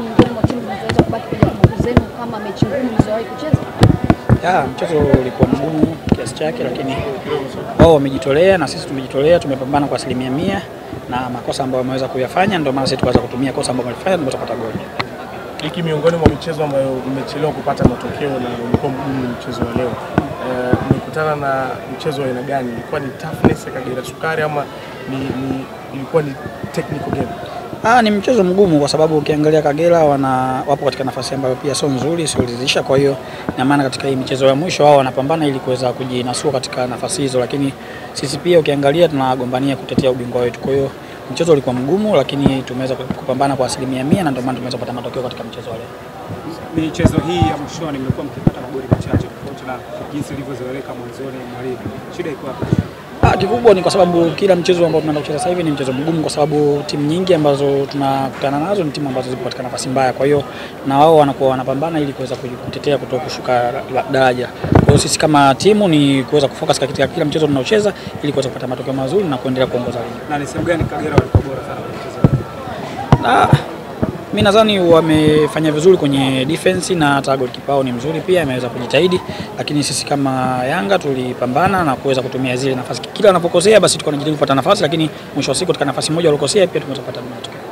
miongoni mwa timu zinazoweza kubaki kwenye kumbukumbu zenu kama mechi ngumu mlizowahi kucheza? Ya, mchezo ulikuwa mgumu kiasi chake, lakini wao wamejitolea na sisi tumejitolea, tumepambana kwa asilimia mia na makosa ambayo wameweza kuyafanya, ndio maana sisi tukaweza kutumia kosa ambayo walifanya, ndio tukapata goli. Hiki miongoni mwa michezo ambayo mmechelewa kupata matokeo na ulikuwa mgumu ni mchezo wa leo. Eh, Mmekutana na mchezo wa aina gani? Ilikuwa ni toughness ya Kagera Sukari ama ni, ni ilikuwa ni technical game? Ah, ni mchezo mgumu kwa sababu ukiangalia Kagera wana wapo katika nafasi ambayo pia sio nzuri, sio ridhisha. Kwa hiyo ina maana katika hii michezo ya mwisho wao wanapambana ili kuweza kujinasua katika nafasi hizo, lakini sisi pia ukiangalia tunagombania kutetea ubingwa wetu. Kwa hiyo mchezo ulikuwa mgumu, lakini tumeweza kupambana kwa asilimia mia na ndio maana tumeweza kupata matokeo katika mchezo wa leo. Michezo hii ya mwishoni mmekuwa mkipata magoli machache tofauti na jinsi ilivyozoeleka mwanzoni mwa ligi. Shida iko wapi? Ah, kikubwa ni kwa sababu kila mchezo ambao tunaenda kucheza sasa hivi ni mchezo mgumu, kwa sababu timu nyingi ambazo tunakutana nazo ni timu ambazo zipo katika nafasi mbaya. Kwa hiyo na wao wanakuwa wanapambana ili kuweza kutetea kutoka kushuka la- daraja. Kwa hiyo sisi kama timu ni kuweza kufocus katika kila mchezo tunaocheza ili kuweza kupata matokeo mazuri na kuendelea kuongoza ligi. Na ni sehemu gani Kagera walikuwa bora sana kwenye mchezo huu? Na mi nadhani wamefanya vizuri kwenye defense na hata goalkeeper wao ni mzuri pia, ameweza kujitahidi, lakini sisi kama Yanga tulipambana na kuweza kutumia zile nafasi. Kila wanapokosea basi tulikuwa tunajaribu kupata nafasi, lakini mwisho wa siku katika nafasi moja walikosea pia tumeweza kupata matokeo.